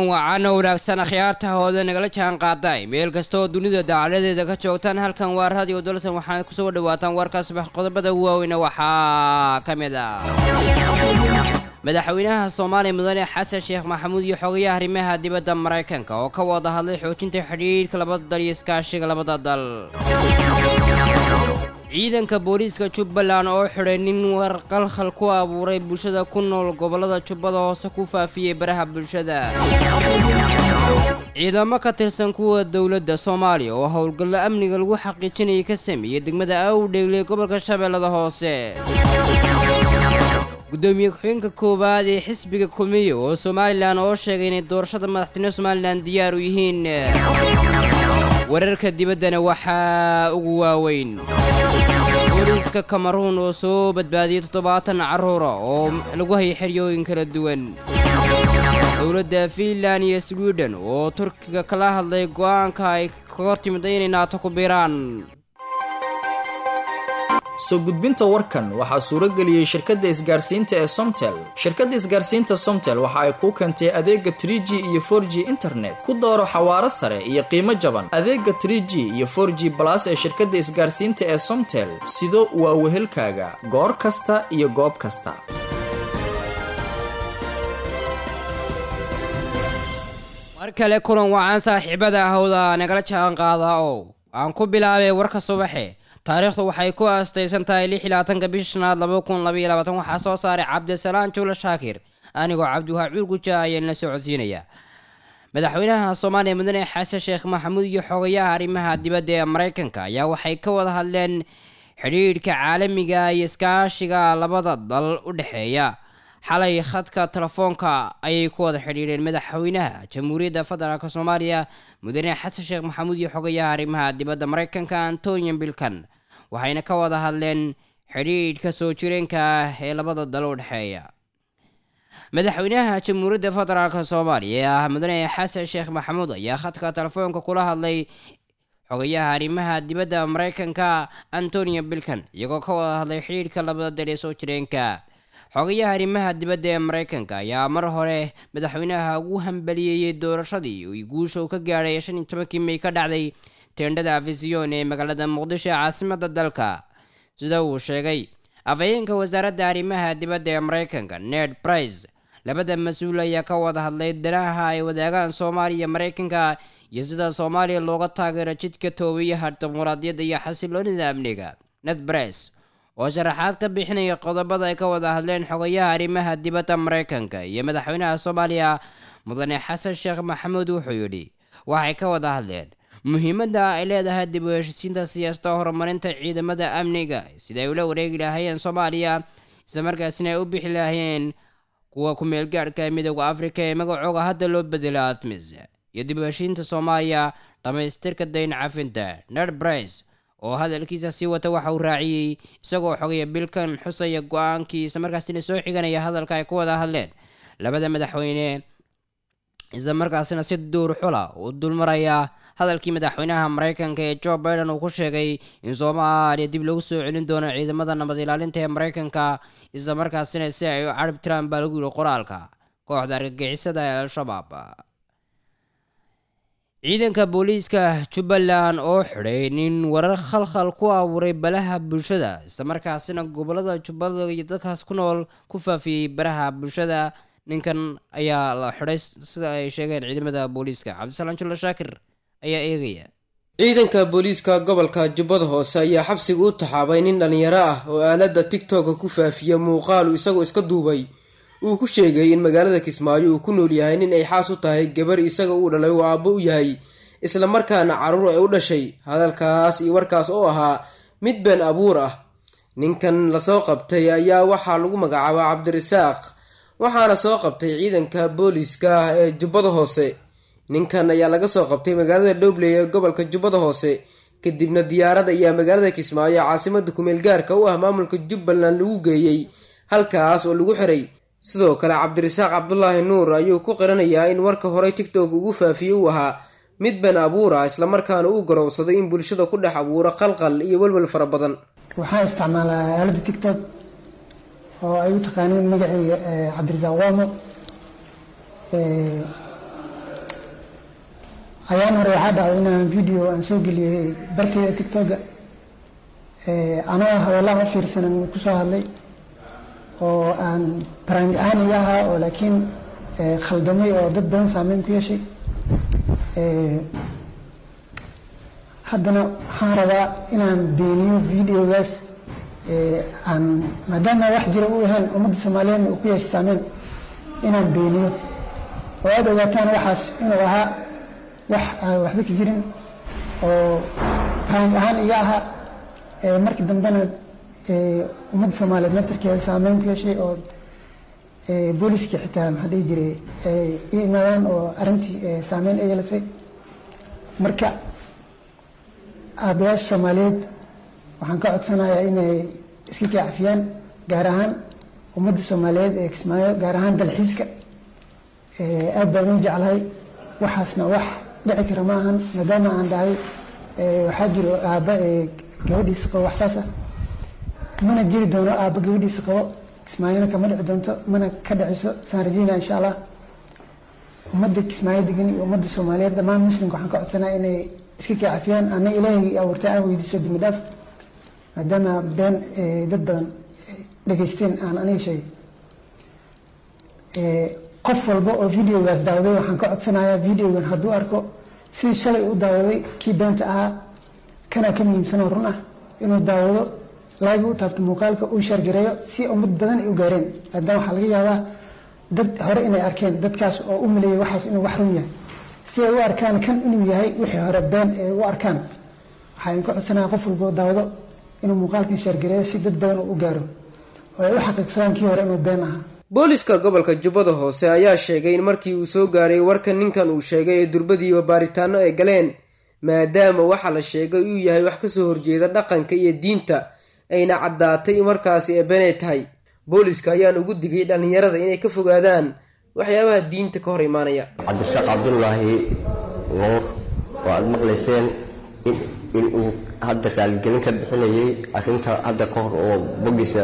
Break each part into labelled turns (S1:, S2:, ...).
S1: wacan oo wanaagsan akhyaarta hooda nagala jaan qaaday meel kastaoo dunida dacaladeeda ka joogtaan halkan waa radio dolsan waxaad kusoo dhawaataan warka subax qodobada waaweyne waxaa ka mid ah madaxweynaha soomaaliya mudane xasan sheekh maxamuud iyo xogayaha arrimaha dibadda maraykanka oo ka wada hadlay xoojinta xidhiidhka labada dal iyo iskaashiga labada dal ciidanka booliiska jubbaland oo xidhay nin warqalkhal ku abuuray bulshada ku nool gobollada jubbada hoose ku faafiyey baraha bulshada ciidamo ka tirsan kuwa dowladda soomaaliya oo howlgallo amniga lagu xaqiijinayay ka sameeyey degmada awdheegle gobolka shabeellada hoose gudoomiye ku-xigeenka koowaad ee xisbiga kulmiye oo somalilan oo sheegay inay doorashada madaxtinimada somalilan diyaar u yihiin wararka dibaddana waxaa ugu waaweyn booliiska kamaruun oo soo badbaadiyey toddobaatan carruura oo lagu hayay xeryooyin kala duwan dowladda fiinland iyo swiden oo turkiga kala hadlay go-aanka ay kaga hortimiday inay naato ku biiraan
S2: soo gudbinta warkan waxaa suurageliyey shirkadda isgaarsiinta ee somtel shirkadda isgaarsiinta somtel waxa ay kuu keentay adeega tr g iyo for g internet ku dooro xawaaro sare iyo qiimo jaban adeega tr g iyo for g balas ee shirkadda isgaarsiinta ee somtel sido waa wehelkaaga goor kasta iyo goob kasta
S1: mar kale kulan wacan saaxiibada hawda nagala jaan qaada oo aan ku bilaabay warka subaxe taariikhdu waxay ku aastaysan tahay lix iyo labaatanka bisha shanaad laba kun labaiyo labaatan waxaa soo saaray cabdisalaan juula shaakir anigoo cabdiwahaab cuurguja ayaan la soo codsiinaya madaxweynaha soomaaliya mudane xasan sheekh maxamuud iyo xogayaha arrimaha dibadda ee maraykanka ayaa waxay ka wada hadleen xidhiidhka caalamiga iyo iskaashiga labada dal u dhexeeya xalay khadka telefoonka ayay ku wada xidhiidheen madaxweynaha jamhuuriyadda federaalk soomaaliya mudane xasan sheekh maxamuud iyo xogayaha arrimaha dibadda maraykanka antonian bilkan waxayna ka wada hadleen xidhiidhka soo jireenka ah ee labada dal u dhexeeya madaxweynaha jamhuuriyadda federaalk soomaaliya ee ah mudane xasan sheekh maxamuud ayaa khadka telefoonka kula hadlay xogayaha arrimaha dibadda maraykanka antonio bilkan iyagoo ka wada hadlay xidhiidhka labada dal ee soo jireenka xogayaha arrimaha dibadda ee maraykanka ayaa mar hore madaxweynaha ugu hambaliyeeyey doorashadii uu guusha uu ka gaadhay shan iyo tobankii may ka dhacday teendhada afisiyon ee magaalada muqdisho ee caasimada dalka sida uu sheegay afhayeenka wasaaradda arrimaha dibadda ee maraykanka ned brice labada mas-uul ayaa ka wada hadlay danaha ay wadaagaan soomaaliya maraykanka iyo sida soomaaliya looga taageero jidka toobiyaha dimuqraadiyadda iyo xasiloonida amniga ned brice oo sharaxaad ka bixinaya qodobada ay ka wada hadleen xogayaha arrimaha dibadda maraykanka iyo madaxweynaha soomaaliya mudane xasan sheekh maxamuud wuxuu yidhi waxay ka wada hadleen muhiimadda ay leedahay dib u heshisiinta siyaasada horumarinta ciidamada amniga sida ay ula wareegi lahaayeen soomaaliya islamarkaasina ay u bixi lahaayeen kuwa ku-meelgaadhka midooda afrika ee magacooga hadda loo bedela atmis iyo dib u heshiinta soomaaliya dhammaystirka dayn cafinta ned brice oo hadalkiisa sii wata waxa uu raaciyey isagoo xogaya bilkan xusaya go-aankii islamarkaasina soo xiganaya hadalka ay ku wada hadleen labada madaxweyne islamarkaasina si duur xula uu dulmaraya hadalkii madaxweynaha maraykanka ee joe biden uu ku sheegay in soomaaliya dib lagu soo celin doono ciidamada nabad ilaalinta ee maraykanka islamarkaasina si ay u carab tiraan baa lagu yidhi qoraalka kooxda argagixisada ee al-shabaab ciidanka booliiska jubbaland oo xidhay nin warar khalkhal ku abuuray balaha bulshada islamarkaasina gobolada jubbada iyo dadkaas ku nool ku faafiyey baraha bulshada ninkan ayaa la xidhay sida ay sheegeen ciidamada booliiska cabdisalaan julla shaakir ayaa eegaya
S3: ciidanka booliiska gobolka jubbada hoose ayaa xabsiga u taxaabay nin dhallinyaro ah oo aaladda tigtoka ku faafiya muuqaalu isagoo iska duubay uu ku sheegay in magaalada kismaayo uu ku nool yahay nin ay xaas u tahay gabar isaga uu dhalay uu aabbo u yahay islamarkaana carruur ay u dhashay hadalkaas iyo warkaas oo ahaa mid been abuur ah ninkan lasoo qabtay ayaa waxaa lagu magacaabaa cabdirasaaq waxaana soo qabtay ciidanka booliiska ah ee jubbada hoose ninkan ayaa laga soo qabtay magaalada dhowbley ee gobolka jubbada hoose kadibna diyaarad ayaa magaalada kismaayo caasimada kumeel gaarka u ah maamulka jubbaland lagu geeyey halkaas oo lagu xiray sidoo kale cabdirasaaq cabdulaahi nuur ayuu ku qiranayaa in warka horey tigtok ugu faafiyey uu ahaa mid been abuur ah islamarkaana uu garowsaday in bulshada ku dhex abuuro qalqal iyo welwel fara badan
S4: waxaan isticmaalaa aaladda tictok oo ay u taqaaniin magaceyga cabdirasaaq wamo ayaan hore waxaa dhacday inaan video aan soo geliyey barkeeda tiktoka anoo hadallaan u fiirsanan kusoo hadlay oo aan barang ahaan iga ahaa oo laakiin khaldamay oo dad badan saameyn ku yeeshay haddana waxaan rabaa inaan beeniyo videogaas aan maadaama wax jira u ahayn ummadda soomaaliyeedna uu ku yeeshay saameyn inaan beeniyo oo aada ogaataan waxaas inuu ahaa wax aan waxba ka jirin oo barang ahaan iga ahaa markii dambena ummadda soomaaliyeed naftarkeeda saameyn ku yeeshay oo booliskii xitaa maxaa dhihi jiray i imaadaan oo arrintii saameyn ay yeelatay marka aabayaasha soomaaliyeed waxaan ka codsanayaa inay iska kaacafiyaan gaar ahaan ummadda soomaaliyeed ee kismaayo gaar ahaan dalxiiska aad baan u jeclahay waxaasna wax dhici kara ma ahan maadaama aan dhahay waxaa jiro aabba ee gabadhiisa qabo wax saas ah mana jiri doono aabba gabadhiisa qabo kismaayona kama dhici doonto mana ka dhiciso saan rajeynaya insha allah ummadda kismaayo degan iyo ummadda soomaaliyeed dhammaan muslimka waxaan ka codsanaa inay iska kaacafiyaan ana ilaahay abuurtay aan weydiiso dembi dhaaf maadaama been dad badan dhegaysteen aan aniga sheegay qof walba oo videogaas daawaday waxaan ka codsanayaa videogan hadduu arko sidii shalay u daawaday kii beenta ahaa kana ka muhiimsanoo run ah inuu daawado laagi u taabto muuqaalka uu shaargareeyo si ummad badan ay u gaareen maadaama waxaa laga yaabaa dad hore inay arkeen dadkaas oo u maleeyay waxaas inuu wax run yahay si ay u arkaan kan inuu yahay wixii hore been ay u arkaan waxaan ka codsanaya qof walba oo daawado inuu muuqaalkan shaargareeyo si dad badan uu u gaaro oo ay u xaqiiqsadaan kii hore inuu been ahaa
S3: booliska gobolka jubbada hoose ayaa sheegay in markii uu soo gaaray warkan ninkan uu sheegay ee durbadiiba baaritaano ay galeen maadaama waxa la sheegay uu yahay wax kasoo horjeeda dhaqanka iyo diinta ayna caddaatay markaasi ee benay tahay booliska ayaan ugu digay dhallinyarada inay ka fogaadaan waxyaabaha diinta ka hor imaanaya
S5: cabdishaaq cabdulaahi nuur oo aada maqlayseen in uu hadda raaligelin ka bixinayay arrinta hadda ka hor oo bogiisa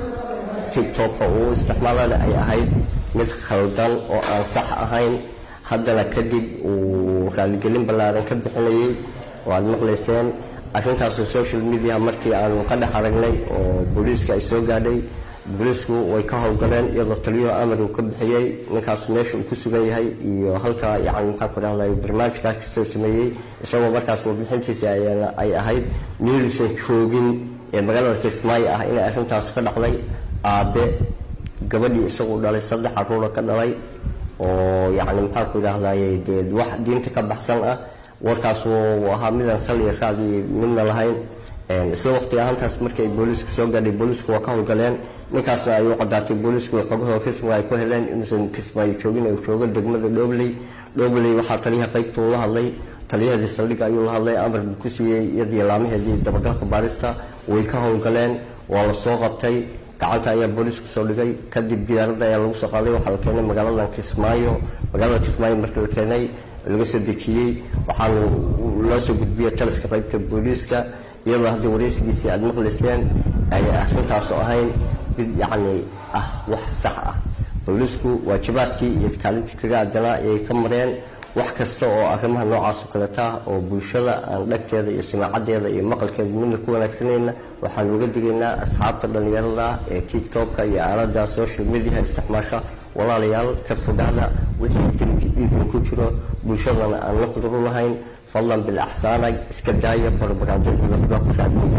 S5: tictokka uu isticmaalana ay ahayd mid khaldan oo aan sax ahayn haddana kadib uu raaligelin ballaaran ka bixinayay oo aada maqlayseen arrintaasoo social media markii aanu ka dhex aragnay oo booliiska ay soo gaadhay booliisku way ka howlgaleen iyadoo taliyuhu amar uu ka bixiyey ninkaas meesha uu ku sugan yahay iyo halka yani maxaan ku dhahday barnaamijkaas kasoo sameeyey isagoo markaas warbixintiisa ay ahayd meeluusan joogin ee magaalada kismaayo ah inay arrintaas ka dhacday aabe gabadhii isagu dhalay saddex caruura ka dhalay oo yani maxaan ku idhahdaye dee wax diinta ka baxsan ah warkaas wuu ahaa midaan saliya raadi midna lahayn isla waqti ahaantaas markii ay booliiska soo gaadhay booliisku waa ka howlgaleen ninkaasna ay u cadaatay booliisku xogahoo rasmiga ay ku heleen inuusan kismaayo joogin uu joogo degmada dhobley dhobley waxaa taliyaha qaybta ula hadlay taliyahadii saldhigga ayuu la hadlay amar buu ku siiyey iyadii laamaheedii dabagalka baarista way ka howlgaleen waa la soo qabtay gacanta ayaa booliisku soo dhigay kadib diyaaradda ayaa lagu soo qaaday waxaa la keenay magaaladan kismaayo magaalada kismaayo markii la keenay laga soo dejiyey waxaanu loo soo gudbiyey taliska qaybta booliiska iyadoo hadda wareysigiisii aada maqlayseen ay arrintaasoo ahayn mid yacni ah wax sax ah booliisku waajibaadkii iyo kaalintii kaga adanaa ayay ka mareen wax kasta oo arrimaha noocaasoo kaleta oo bulshada aan dhagteeda iyo simaacadeeda iyo maqalkeeda midna ku wanaagsanayna waxaanu uga digaynaa asxaabta dhallinyarada ee tiktok-ka iyo aalada social mediaha isticmaasha walaalayaal ka fogaada wixii dembi idin ku jiro bulshadana aan la qudru lahayn fadlan bilaxsaana iska daaya barobagandadii waxbaa ku raadinaya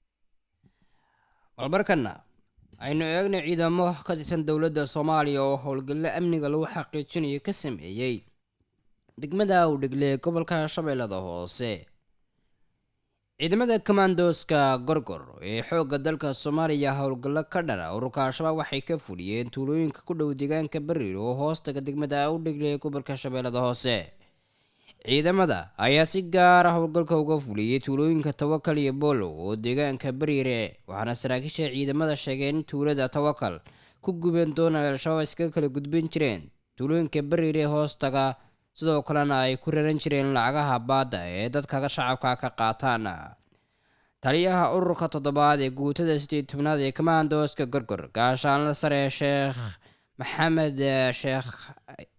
S1: balmarkana aynu eegna ciidamo ka tirsan dowladda soomaaliya oo howlgallo amniga lagu xaqiijinayo ka sameeyey degmada uu dhegle gobolka shabeellada hoose ciidamada commandoska gorgor ee xoogga dalka soomaaliya howlgallo ka dhana ururka al-shabaab waxay ka fuliyeen tuulooyinka ku dhow deegaanka bariir oo hoostaga degmada u dhegle gobolka shabeellada hoose ciidamada ayaa si gaara howlgalka uga fuliyey tuulooyinka tawakal iyo boolow oo deegaanka bariire waxaana saraakiisha ciidamada sheegeen in tuulada tawakal ku gubeen doona al-shabaab iskaga kala gudbin jireen tuulooyinka bariire hoostaga sidoo kalena ay ku raran jireen lacagaha baadda ee dadka shacabka ka qaataan taliyaha ururka toddobaad ee guutada sideed tobnaad ee commandoska gorgor gaashaanla sare sheekh maxamed sheekh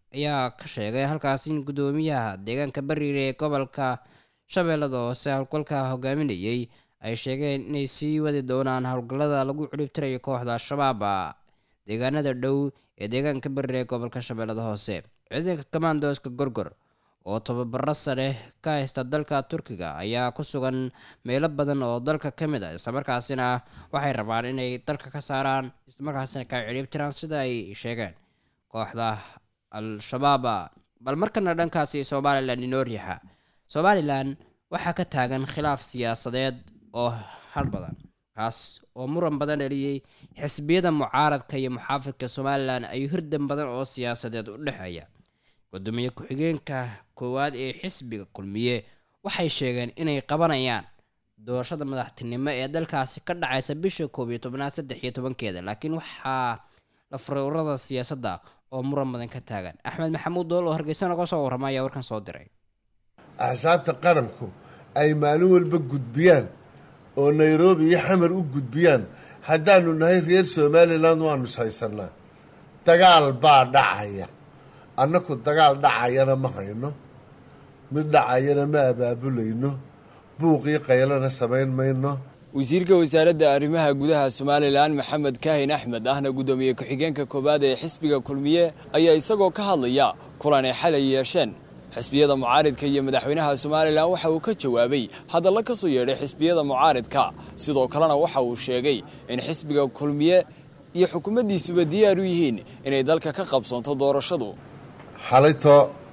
S1: ayaa ka sheegay halkaas in guddoomiyaha deegaanka bariire ee gobolka shabeellada hoose howlgalka hogaaminayay ay sheegeen inay sii wadi doonaan howlgallada lagu ciribtirayo kooxda al-shabaab deegaanada dhow ee deegaanka bariire ee gobolka shabeellada hoose ciidanka commandoska gorgor oo tababaro sare ka haysta dalka turkiga ayaa ku sugan meelo badan oo dalka ka mid a islamarkaasina waxay rabaan inay dalka ka saaraan islamarkaasina ka ciribtiraan sida ay sheegeen kooxda al-shabaab bal markana dhankaasi somalilan inoo riixa somalilan waxaa ka taagan khilaaf siyaasadeed oo hal badan kaas oo muran badan dheliyey xisbiyada mucaaradka iyo muxaafidka somalilan ayuu hirdan badan oo siyaasadeed u dhexeeya gudoomiye ku-xigeenka koowaad ee xisbiga kulmiye waxay sheegeen inay qabanayaan doorashada madaxtinimo ee dalkaasi ka dhacaysa bisha koob iyo tobnaad saddex iyo tobankeeda laakiin waxaa la furay ururada siyaasadda oo muran badan ka taagan axmed maxamuud dool oo hargeysa noga soo warrama ayaa warkan soo diray
S6: axsaabta qaranku ay maalin walba gudbiyaan oo nairobi iyo xamar u gudbiyaan haddaanu nahay reer somalilan waanu ishaysanaa dagaal baa dhacaya annaku dagaal dhacayana ma hayno mid dhacayana ma abaabulayno buuqii qaylana samayn mayno
S7: wasiirka wasaaradda arrimaha gudaha somalilan maxamed kaahin axmed ahna guddoomiye ku-xigeenka koowaad ee xisbiga kulmiye ayaa isagoo ka hadlaya kulan ay xalay yeesheen xisbiyada mucaaridka iyo madaxweynaha somalilan waxa uu ka jawaabay hadalla ka soo yeedhay xisbiyada mucaaridka sidoo kalena waxa uu sheegay in xisbiga kulmiye iyo xukuumaddiisuba diyaar u yihiin inay dalka ka qabsoonto doorashadu
S6: xalayto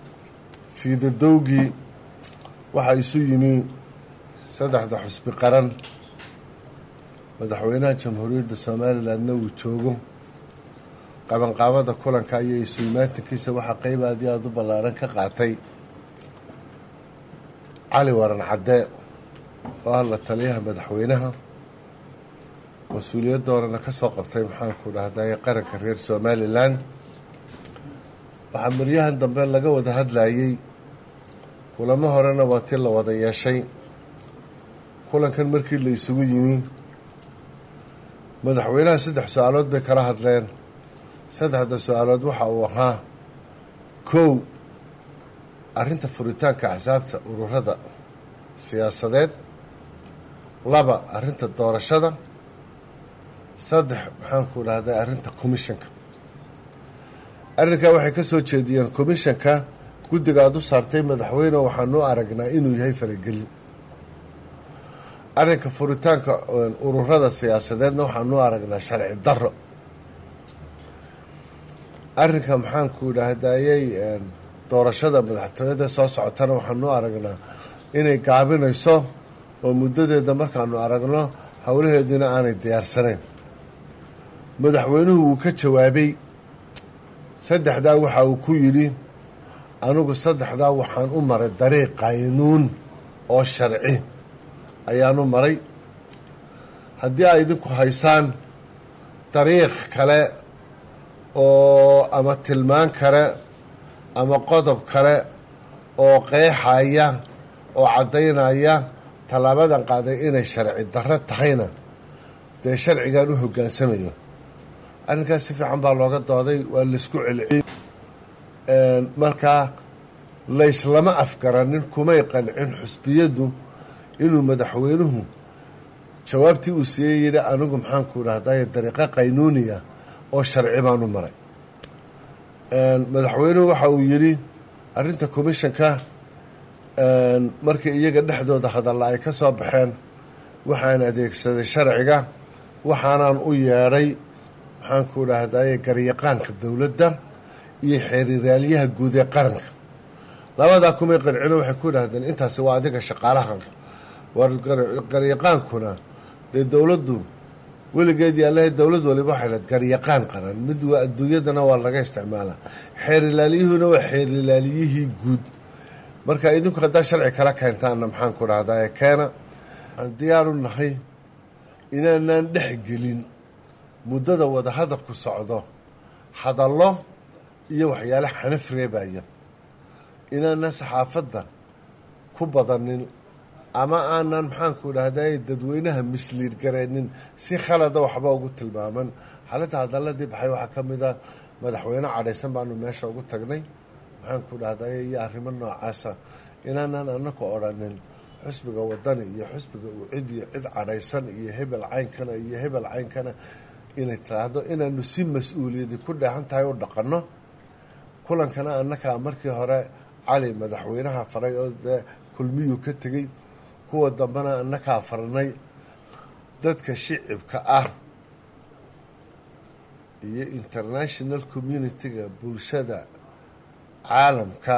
S6: fiidadowgii waxaa isu yimi saddexda xusbi qaran madaxweynaha jamhuuriyadda somalilandna uu joogo qabanqaabada kulanka iyo isu-imaatinkiisa waxaa qeyb aad iyo aada u ballaaran ka qaatay cali waran cadde oo ah la taliyaha madaxweynaha mas-uuliyaddoorana ka soo qabtay maxaanku dhahday qaranka reer somalilan waxaa maryahan dambe laga wada hadlayey kulamo horena waa tii la wada yeeshay kulankan markii la isugu yimi madaxweynaha saddex su-aalood bay kala hadleen saddexda su-aalood waxa uu ahaa kow arrinta furitaanka axsaabta ururada siyaasadeed laba arrinta doorashada saddex maxaanku dhahday arrinta commishanka arrinkaa waxay ka soo jeediyeen commishanka guddiga aada u saartay madaxweyne waxaanu aragnaa inuu yahay faragelin arrinka furitaanka ururada siyaasadeedna waxaanu aragnaa sharci daro arrinka maxaanku idhaahdayey doorashada madaxtooyada soo socotana waxaanu aragnaa inay gaabinayso oo muddadeeda markaanu aragno howlaheediina aanay diyaarsanayn madaxweynuhu wuu ka jawaabay saddexdaa waxa uu ku yidhi anigu saddexdaa waxaan u maray dariiq qaynuun oo sharci ayaanu maray haddii ay idinku haysaan dariiq kale oo ama tilmaan kale ama qodob kale oo qeexaya oo caddaynaya tallaabadan qaaday inay sharci darro tahayna dee sharcigan u hogaansamayo arrinkaas si fiican baa looga dooday waa laysku celceliyey markaa layslama afgaranin kumay qancin xusbiyaddu inuu madaxweynuhu jawaabtii uu siiyey yidhi anigu maxaanku dhahday dariiqo qaynuuniya oo sharci baan u maray madaxweynuhu waxa uu yidhi arrinta commishanka markii iyaga dhexdooda hadalla ay ka soo baxeen waxaan adeegsaday sharciga waxaanaan u yeedhay maxaanku dhahdaye garyaqaanka dowladda iyo xeeriraalyaha guud ee qaranka labadaa kumay qancino waxay ku dhahdeen intaasi waa adiga shaqaalaha war garyaqaankuna dee dowladdu weligeed yaalaha dowlad waliba waxay lahed garyaqaan qaran mid waa adduunyadana waa laga isticmaalaa xeerilaaliyuhuna waa xeerilaaliyihii guud marka idinku haddaa sharci kala keentaana maxaanku dhahdaye keena waxaan diyaaru nahay inaanaan dhex gelin muddada wada hadalku socdo hadallo iyo waxyaale xanaf reebaya inaanaan saxaafadda ku badanin ama aanan maxaanku dhahday dadweynaha misliid garaynin si khalada waxba ugu tilmaaman xalinta hadaladii baxay waxaa ka mid a madaxweyne cadhaysan baanu meesha ugu tagnay maxaan ku dhahday iyo arrimo noocaasa inaanaan annaku odhanin xusbiga wadani iyo xusbiga uu cid iyo cid cadhaysan iyo hebel caynkana iyo hebel caynkana inay tiraahdo inaanu si mas-uuliyadi ku dheehan tahay u dhaqanno kulankana annakaa markii hore cali madaxweynaha faray oo dee kulmiyuu ka tegey kuwa dambena annakaa farnay dadka shicibka ah iyo international community-ga bulshada caalamka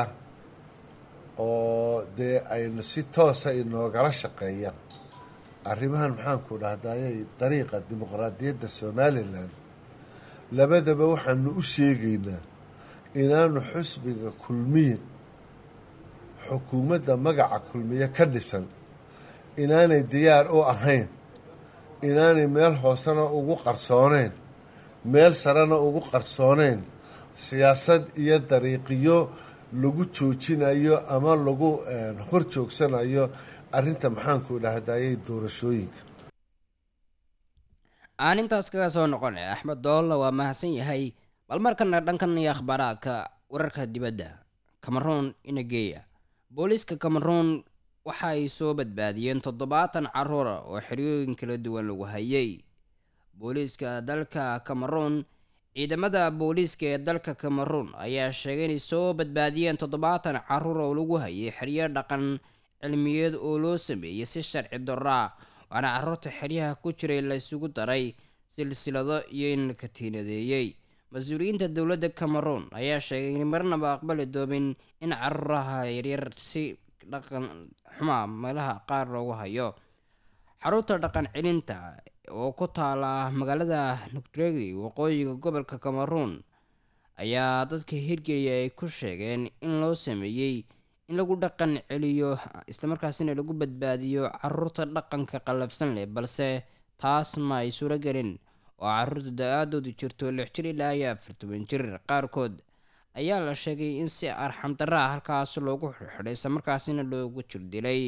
S6: oo dee aynu si toosa inoogala shaqeeyaan arrimahan maxaanku dhahdayay dariiqa dimuqraadiyadda somalilan labadaba waxaanu u sheegaynaa inaanu xusbiga kulmiye xukuumadda magaca kulmiye ka dhisan inaanay diyaar u ahayn inaanay meel hoosena ugu qarsooneyn meel sarena ugu qarsooneyn siyaasad iyo dariiqiyo lagu joojinayo ama lagu hor joogsanayo arrinta maxaanku dhahdayay doorashooyinka
S1: aan intaas kaga soo noqonay axmed doolla waa mahadsan yahay bal markana dhankan iyo akhbaaraadka wararka dibadda cameroon inageya booliiska cameroon waxa ay soo badbaadiyeen toddobaatan caruura oo xeryooyin kala duwan lagu hayay booliiska dalka cameroon ciidamada booliiska ee dalka cameroon ayaa sheegay inay soo badbaadiyeen toddobaatan caruur oo lagu hayay xeryo dhaqan cilmiyeed oo loo sameeyey si sharci darra waana caruurta xeryaha ku jiray la isugu daray silsilado iyo in la katiinadeeyey mas-uuliyiinta dowladda cameroon ayaa sheegay in marnaba aqbali doomin in caruuraha yaryar si dhaqan xumaa meelaha qaar loogu hayo xarunta dhaqan celinta oo ku taala magaalada nugregi waqooyiga gobolka cameroon ayaa dadka hirgeliya ay ku sheegeen in loo sameeyey in lagu dhaqan celiyo islamarkaasina lagu badbaadiyo caruurta dhaqanka qallafsan leh balse taas ma ay suuro gelin oo caruurta da-aadoodu jirto lix jir ilaa iyo afar toban jir qaarkood ayaa la sheegay in si arxam darra ah halkaas loogu xirxidhay islamarkaasina loogu jirdilay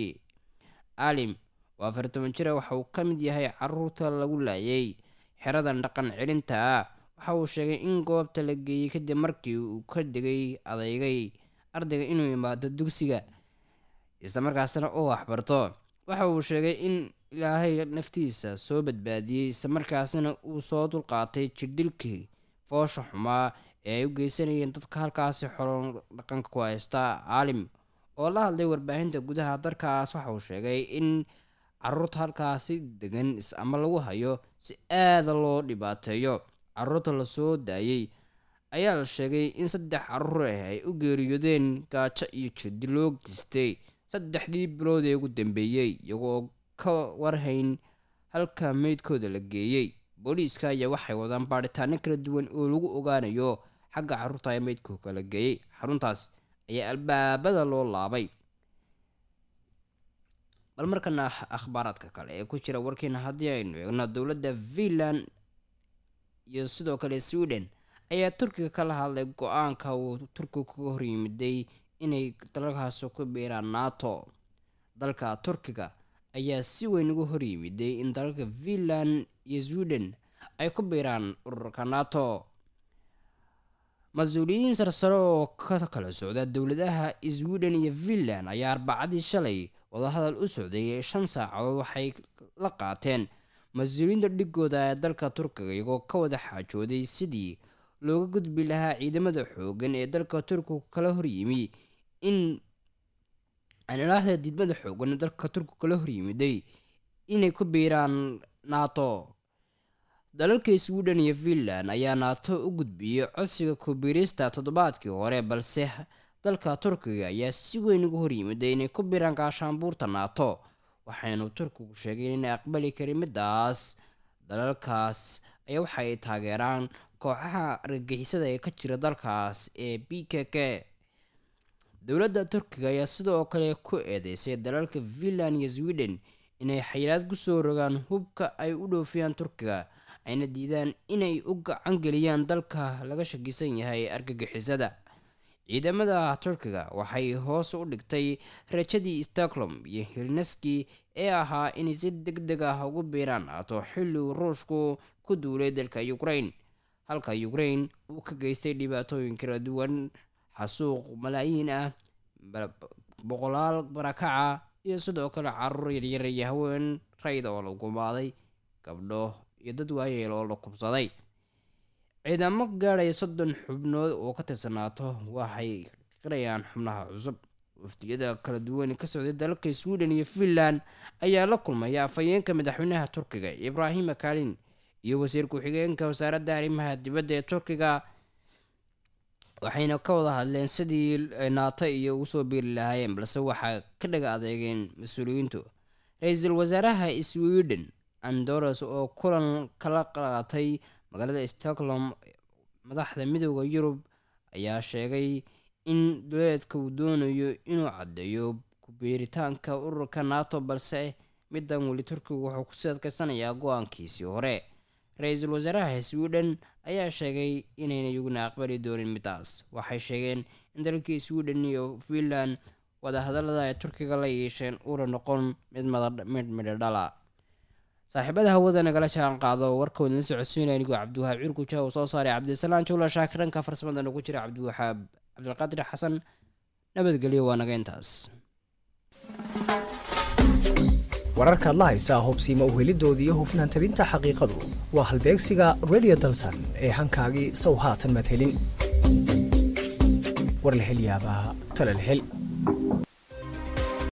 S1: alim oo afar toban jira waxa uu ka mid yahay caruurta lagu laayay xeradan dhaqan celinta ah waxa uu sheegay in goobta la geeyey kadib markii uu ka degay adeygay ardayga inuu imaado dugsiga islamarkaasina uu waxbarto waxa uu sheegay in ilaahay naftiisa soo badbaadiyey islamarkaasina uu soo dulqaatay jirdhilkii foosha xumaa ee ay u geysanayeen dadka halkaasi xolon dhaqanka ku haysta caalim oo la hadlay warbaahinta gudaha dalkaas waxa uu sheegay in caruurta halkaasi degan ama lagu hayo si aada loo dhibaateeyo caruurta lasoo daayey ayaa la sheegay in saddex caruur ah ay u geeriyoodeen gaajo iyo jirdi loo geystay saddexdii bilood ee ugu dambeeyey iyagoo ka warhayn halka meydkooda la geeyey booliiska ayaa waxay wadaan baadhitaano kala duwan oo lagu ogaanayo xagga caruurta ee meydkooda la geeyey xaruntaas ayaa albaabada loo laabay bal markana akhbaaraadka kale ee ku jira warkiina haddii aynu eegno dowladda finland iyo sidoo kale sweden ayaa turkiga kala hadlay go-aanka uu turkiga kaga horyimiday inay dalalkaasi ku biiraan nato dalka turkiga ayaa si weyn uga horyimiday in dalalka finland iyo sweden ay ku biiraan ururka nato mas-uuliyiin sarsare oo ka kala socda dowladaha sweden iyo finland ayaa arbacadii shalay wadahadal u socday shan saacadood waxay la qaateen mas-uuliyiinta dhigooda ee dalka turkiga iyagoo ka wada xaajooday sidii looga gudbi lahaa ciidamada xoogan ee dalka turkigu kala horyimi in anilaaxda diidmada xoogan ee dalka turkigu kala horyimiday inay ku biiraan nato dalalka sweden iyo finland ayaa nato u gudbiyey codsiga kubiirista toddobaadkii hore balse dalka turkiga ayaa si weyn uga horyimiday inay ku biiraan gaashaanbuurta nato waxaynu turkigu sheegay inay aqbali karin midaas dalalkaas ayaa waxa ay taageeraan kooxaha argagixisada ee ka jira dalkaas ee b k k dowladda turkiga ayaa sidoo kale ku eedeysay dalalka finland iyo sweden inay xayiraad kusoo rogaan hubka ay u dhoofiyaan turkiga ayna diidaan inay u gacan geliyaan dalka laga shakisan yahay argagixisada ciidamada turkiga waxay hoos u dhigtay rajadii stockholm iyo helneski ee ahaa inay si deg deg ah ugu biiraan nato xilli uu ruushku ku duulay dalka ukraine halka ukraine uu ka geystay dhibaatooyin kala duwan xasuuq malaayiin ah boqolaal barakaca iyo sidoo kale caruur yaryar iyo haween rayd oo la gumaaday gabdho iyo dad waayeel oo la kubsaday ciidamo gaadhaya soddon xubnood oo ka tirsanaato waxay qirayaan xubnaha cusub waftiyada kala duwan ka socday dalalka sweden iyo finland ayaa la kulmaya afhayeenka madaxweynaha turkiga ibraahima kalin iyo wasiir ku-xigeenka wasaaradda arrimaha dibadda ee turkiga waxayna ka wada hadleen sidii naato iyo ugu soo biiri lahaayeen balse waxaa ka dhaga adeegeen mas-uuliyiintu ra-iisul wasaaraha sweden andoros oo kulan kala qaatay magaalada stockholm madaxda midooda yurub ayaa sheegay in duleedka uu doonayo inuu caddeeyo ku-biiritaanka ururka nato balse middan weli turkigu wuxuu kusii adkaysanayaa go-aankiisii hore ra-iisul wasaaraha sweden ayaa sheegay inayna iyaguna aqbali doonin midaas waxay sheegeen in dalalkii sweden iyo finland wadahadalada ay turkiga la yeesheen uuna noqon mid mid midhodhala saaxiibada hawada nagala jaan qaado warkooda la socodsiinaya anigoo cabdiwahaab cirkuja uu soo saaray cabdisalaan jowla shaakir dhanka farsamada nagu jira cabdiwahaab cabdilqaadir xasan nabadgelyo waa naga intaas
S8: wararkaad la haysaa hubsiima uhelidooda iyo hufnaan tabinta xaqiiqadu waa halbeegsiga redio dalsan ee hankaagii sow haatan madhelin war la hel yaabaa tala la hel